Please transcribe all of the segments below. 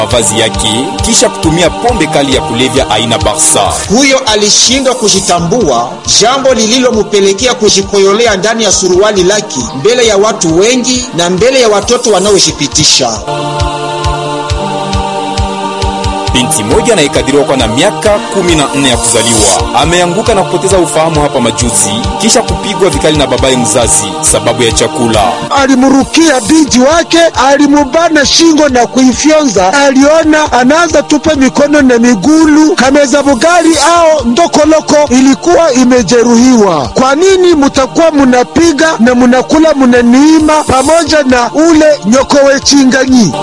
mavazi yake kisha kutumia pombe kali ya kulevya aina Barsa. Huyo alishindwa kujitambua, jambo lililomupelekea kujikoyolea ndani ya suruali lake mbele ya watu wengi na mbele ya watoto wanaojipitisha. Binti moja anayekadiriwa kwa na miaka 14 ya kuzaliwa ameanguka na kupoteza ufahamu hapa majuzi kisha kupigwa vikali na babaye mzazi sababu ya chakula. Alimrukia binti wake, alimubana shingo na kuifyonza. Aliona anaanza tupa mikono na migulu, kameza bugali ao ndokoloko ilikuwa imejeruhiwa. Kwa nini mutakuwa munapiga na munakula munaniima pamoja na ule nyokowe chinganyi?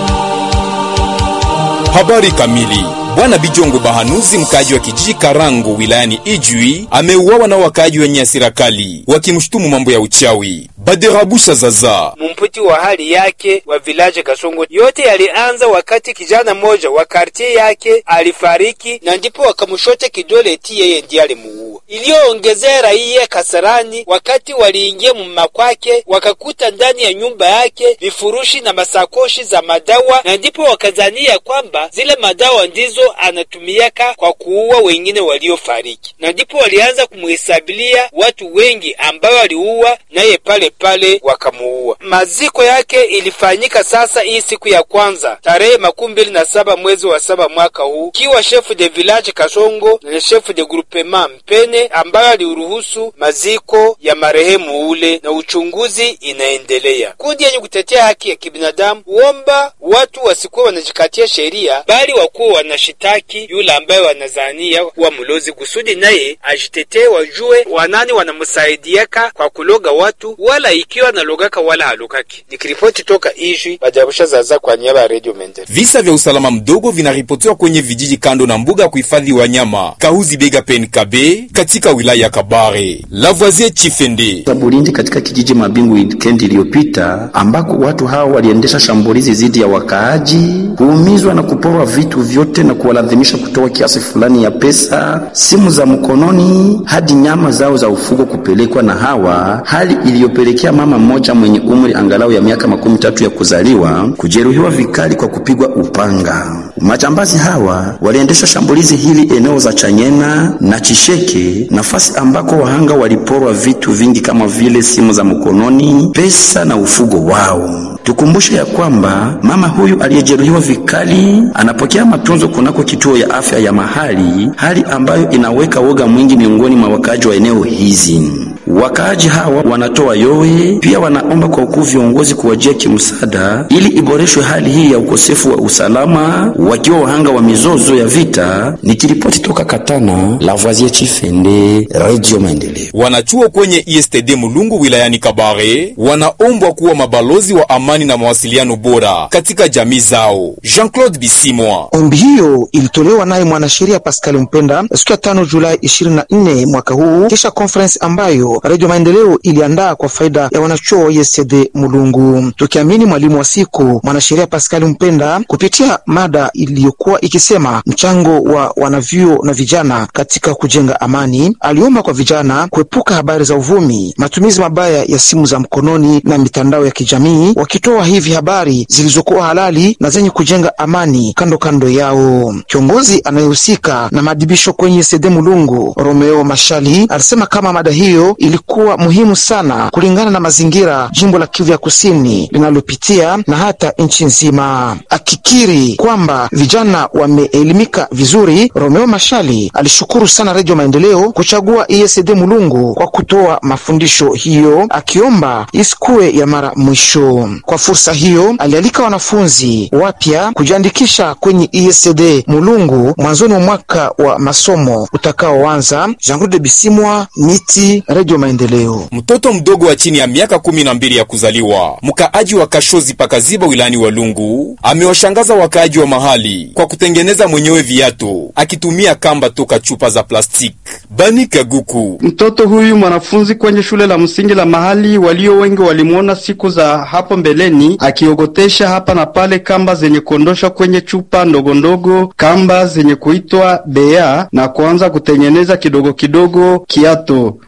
Habari kamili. Bwana Bijongo Bahanuzi, mkaaji wa kijiji Karango wilayani Ijwi, ameuawa na wakaaji wenye hasira kali wakimshutumu mambo ya uchawi. Baderabusha Zaza mumputi wa hali yake wa vilaje Kasongo, yote yalianza wakati kijana mmoja wa kartie yake alifariki, na ndipo wakamshote kidole eti yeye ndiye alimuua. Iliyoongezea raia kasarani, wakati waliingia muma kwake wakakuta ndani ya nyumba yake vifurushi na masakoshi za madawa, na ndipo wakazania kwamba zile madawa ndizo anatumiaka kwa kuua wengine waliofariki, na ndipo walianza kumuhesabilia watu wengi ambao waliua naye pale pale wakamuua. Maziko yake ilifanyika sasa hii siku ya kwanza tarehe makumi mbili na saba mwezi wa saba mwaka huu, kiwa chef de village Kasongo na chef de groupement Mpene ambayo aliuruhusu maziko ya marehemu ule, na uchunguzi inaendelea. Kundi yenye kutetea haki ya kibinadamu huomba watu wasikuwa wanajikatia sheria, bali wakuwa wanashitaki yule ambaye wanazania kuwa mlozi, kusudi naye ajitetee, wajue wanani wanamsaidiaka kwa kuloga watu wala ikiwa nalogaka wala halogaki. Nikiripoti toka Ijwi, Bajabusha Zaza kwa niaba ya Radio Mende. Visa vya usalama mdogo vinaripotiwa kwenye vijiji kando na mbuga ya kuhifadhi wanyama Kahuzi Bega PNKB katika wilaya ya Kabare. Lavoisier Chifende za Burundi katika kijiji Mabingu weekend iliyopita, ambako watu hao waliendesha shambulizi dhidi ya wakaaji, kuumizwa na kuporwa vitu vyote na kuwalazimisha kutoa kiasi fulani ya pesa, simu za mkononi, hadi nyama zao za ufugo kupelekwa na hawa, hali iliyopelekea mama mmoja mwenye umri angalau ya miaka makumi tatu ya kuzaliwa kujeruhiwa vikali kwa kupigwa upanga. Majambazi hawa waliendesha shambulizi hili eneo za Chanyena na Chisheke, nafasi ambako wahanga waliporwa vitu vingi kama vile simu za mkononi, pesa na ufugo wao. Tukumbushe ya kwamba mama huyu aliyejeruhiwa vikali anapokea matunzo kunako kituo ya afya ya mahali, hali ambayo inaweka woga mwingi miongoni mwa wakaaji wa eneo hizi. Wakaaji hawa wanatoa yowe, pia wanaomba kwa ukuu viongozi kuwajia kimsaada ili iboreshwe hali hii ya ukosefu wa usalama, wakiwa wahanga wa mizozo ya vita. Nikiripoti toka Katana, Lavoisier Chifende, Radio Maendeleo. wanachuo kwenye ISTD Mulungu wilayani Kabare wanaombwa kuwa mabalozi wa amani na mawasiliano bora katika jamii zao. Jean-Claude Bisimwa Ombi hiyo ilitolewa naye mwanasheria Pascal Mpenda siku ya tano Julai 24 mwaka huu, kisha conference ambayo Radio Maendeleo iliandaa kwa faida ya wanachuo wa ISD Mulungu. Tukiamini mwalimu wa siku mwanasheria Pascal Mpenda, kupitia mada iliyokuwa ikisema mchango wa wanavyuo na vijana katika kujenga amani, aliomba kwa vijana kuepuka habari za uvumi, matumizi mabaya ya simu za mkononi na mitandao ya kijamii, wakitoa hivi habari zilizokuwa halali na zenye kujenga amani kando kando yao. Kiongozi anayehusika na maadhibisho kwenye sede Mulungu, Romeo Mashali, alisema kama mada hiyo ilikuwa muhimu sana kulingana na mazingira jimbo la Kivu ya Kusini linalopitia na hata nchi nzima. Akikiri kwamba vijana wameelimika vizuri, Romeo Mashali alishukuru sana Redio Maendeleo kuchagua ESD Mulungu kwa kutoa mafundisho hiyo, akiomba isikuwe ya mara mwisho. Kwa fursa hiyo, alialika wanafunzi wapya kujiandikisha kwenye ESD Mulungu mwanzoni mwa mwaka wa masomo utakaoanza. Jean-Claude Bisimwa, Miti, Redio Maendeleo. mtoto mdogo wa chini ya miaka kumi na mbili ya kuzaliwa mkaaji wa Kashozi pakaziba wilayani Walungu amewashangaza wakaaji wa mahali kwa kutengeneza mwenyewe viatu akitumia kamba toka chupa za plastiki. Bani Kaguku Mtoto huyu mwanafunzi kwenye shule la msingi la mahali, walio wengi walimwona siku za hapo mbeleni akiogotesha hapa na pale kamba zenye kuondosha kwenye chupa ndogo ndogo, kamba zenye kuitwa bea na kuanza kutengeneza kidogo kidogo kiato.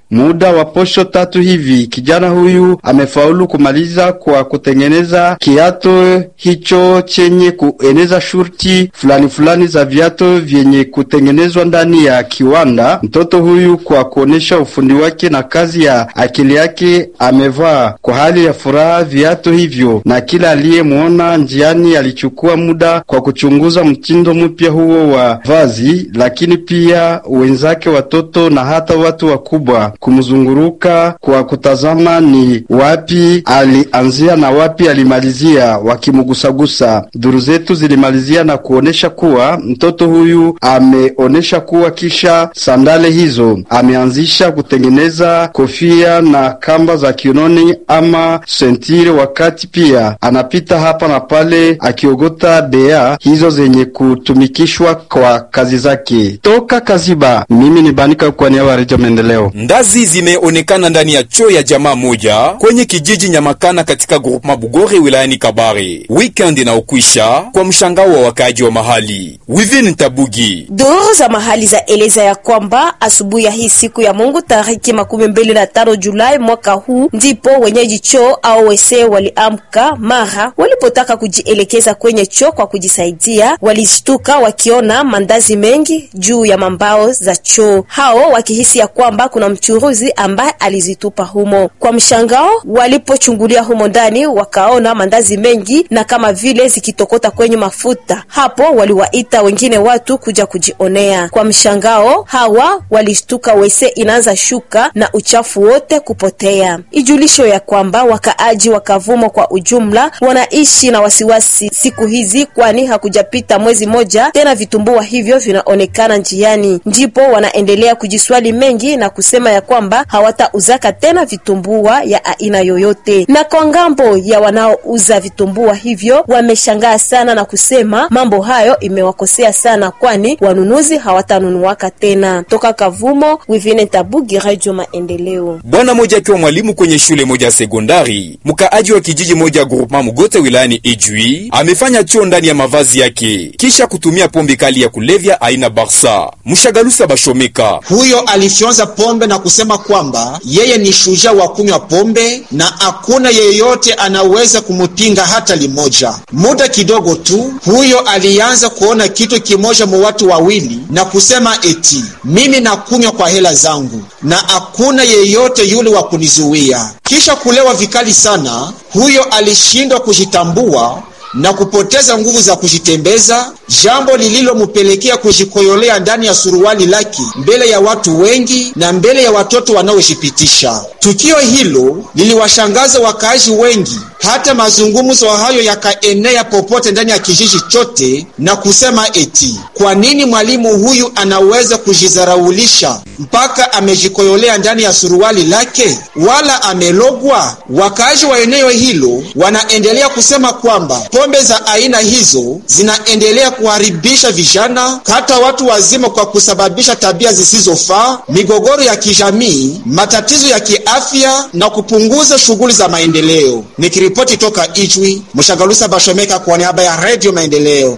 Muda wa posho tatu hivi, kijana huyu amefaulu kumaliza kwa kutengeneza kiato hicho chenye kueneza shurti fulani fulani za viato vyenye kutengenezwa ndani ya kiwanda. Mtoto huyu kwa kuonesha ufundi wake na kazi ya akili yake amevaa kwa hali ya furaha viato hivyo, na kila aliyemwona njiani alichukua muda kwa kuchunguza mtindo mpya huo wa vazi, lakini pia wenzake watoto na hata watu wakubwa kumzunguruka kwa kutazama ni wapi alianzia na wapi alimalizia, wakimgusagusa. Duru zetu zilimalizia na kuonesha kuwa mtoto huyu ameonesha kuwa kisha sandale hizo ameanzisha kutengeneza kofia na kamba za kiunoni ama sentire, wakati pia anapita hapa na pale akiogota bea hizo zenye kutumikishwa kwa kazi zake. Toka Kaziba, mimi ni Banika kwa niaba ya Redio Maendeleo. Ndazi zimeonekana ndani ya choo ya jamaa moja kwenye kijiji Nyamakana katika groupema Bugore wilayani Kabare weekend inaokwisha, kwa mshangao wa wakaaji wa mahali. Wivin Tabugi Duru za mahali za eleza ya kwamba asubuhi ya hii siku ya Mungu tariki makumi mbili na tano Julai mwaka huu ndipo wenyeji choo au wese waliamka mara walipotaka kujielekeza kwenye choo kwa kujisaidia, walishtuka wakiona mandazi mengi juu ya mambao za choo, hao wakihisi ya kwamba kuna mchuruzi ambaye alizitupa humo. Kwa mshangao, walipochungulia humo ndani wakaona mandazi mengi na kama vile zikitokota kwenye mafuta. Hapo waliwaita wengine watu kuja kujionea. Kwa mshangao, hawa walishtuka wese inaanza shuka na uchafu wote kupotea. Ijulisho ya kwamba wakaaji wa Kavumo kwa ujumla wanaishi na wasiwasi siku hizi, kwani hakujapita mwezi moja tena vitumbua hivyo vinaonekana njiani, ndipo wanaendelea kujiswali mengi na kusema ya kwamba hawatauzaka tena vitumbua ya aina yoyote. Na kwa ngambo ya wanaouza vitumbua hivyo wameshangaa sana na kusema mambo hayo imewakosea sana, kwani wanunuzi hawatanunuaka tena. Toka Kavumo, Wivine Tabugi, Radio Maendeleo. Bwana moja akiwa mwalimu kwenye shule moja ya sekondari, mkaaji wa kijiji moja groupement Mugote wilayani Ijwi amefanya choo ndani ya mavazi yake kisha kutumia pombe kali ya kulevya aina Barsa. Mshagalusa Bashomeka Huyo alifyonza pombe na kusema kwamba yeye ni shujaa wa kunywa pombe na hakuna yeyote anaweza kumupinga hata limoja. Muda kidogo tu, huyo alianza kuona kitu kimoja mu watu wawili na kusema eti mimi nakunywa kwa hela zangu na hakuna yeyote yule wa kunizuia. Kisha kulewa vikali sana, huyo alishindwa kujitambua na kupoteza nguvu za kujitembeza, jambo lililomupelekea kujikoyolea ndani ya suruali lake mbele ya watu wengi na mbele ya watoto wanaojipitisha. Tukio hilo liliwashangaza wakaaji wengi, hata mazungumzo hayo yakaenea popote ndani ya kijiji chote na kusema eti kwa nini mwalimu huyu anaweza kujizaraulisha mpaka amejikoyolea ndani ya suruali lake, wala amelogwa? Wakaaji wa eneo hilo wanaendelea kusema kwamba pombe za aina hizo zinaendelea kuharibisha vijana hata watu wazima kwa kusababisha tabia zisizofaa, migogoro ya kijamii, matatizo ya kiafya na kupunguza shughuli za maendeleo. Nikiripoti toka Ijwi, Mshagalusa Bashomeka kwa niaba ya Radio Maendeleo.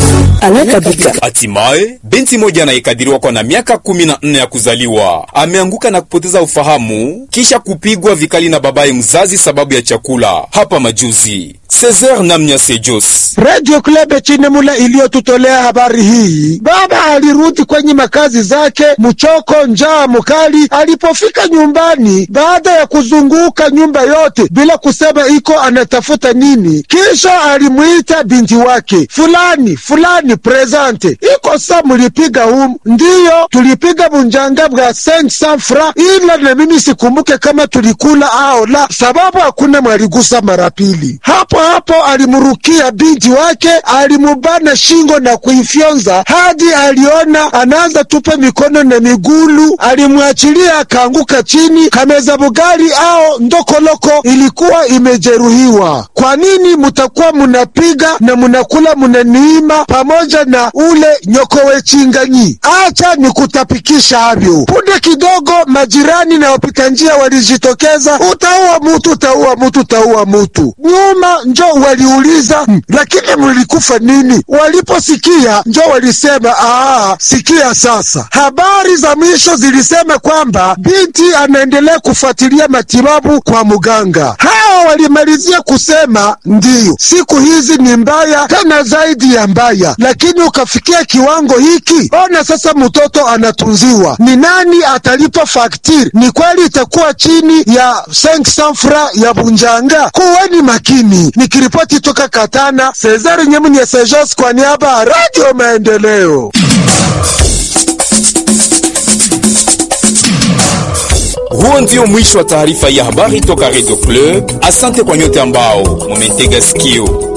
Hatimaye binti moja anayekadiriwa kwa na miaka kumi na nne ya kuzaliwa ameanguka na kupoteza ufahamu kisha kupigwa vikali na babaye mzazi sababu ya chakula hapa majuzi. Cesar Namnya Sejos Radio Club Chinemula iliyotutolea habari hii. Baba alirudi kwenye makazi zake mchoko, njaa mkali. Alipofika nyumbani, baada ya kuzunguka nyumba yote bila kusema iko anatafuta nini, kisha alimwita binti wake, fulani fulani, presente iko sa mulipiga humu? Ndiyo, tulipiga bunjanga bwa 500 fra, ila na mimi sikumbuke kama tulikula ao la, sababu hakuna mwaligusa mara pili. Hapo hapo alimrukia binti wake, alimubana shingo na kuifyonza hadi aliona anaanza tupa mikono na migulu. Alimwachilia akaanguka chini. Kameza bugali ao ndokoloko ilikuwa imejeruhiwa. Kwa nini mutakuwa munapiga na munakula munaniima pamoja na ule nyokowe chinganyi? Acha ni kutapikisha havyo. Punde kidogo majirani na wapita njia walijitokeza, utaua mutu, utaua mutu, utaua mutu. Nyuma njo waliuliza "Hmm, lakini mlikufa nini? Waliposikia njo walisema aa, sikia sasa. Habari za mwisho zilisema kwamba binti anaendelea kufuatilia matibabu kwa mganga. Hao walimalizia kusema ndiyo, siku hizi ni mbaya tena zaidi ya mbaya, lakini ukafikia kiwango hiki, ona sasa mtoto anatunziwa, ni nani atalipa faktiri? Ni kweli itakuwa chini ya 500 fra ya bunjanga? Kuweni makini. Nikiripoti toka Katana, Cesar Nyemunye Sejos kwa niaba ya Radio Maendeleo. Huo ndio mwisho wa taarifa ya habari toka Radio Club. Asante kwa nyote ambao mumetega sikio.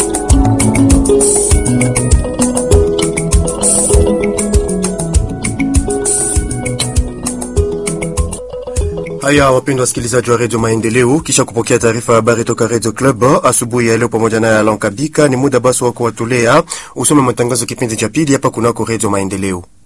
Haya, wapendwa wasikilizaji wa redio Maendeleo, kisha kupokea taarifa ya habari toka redio Club asubuhi ya leo pamoja na Alain Kabika, ni muda basi wa kuwatolea usome matangazo kipindi cha pili hapa kunako redio Maendeleo.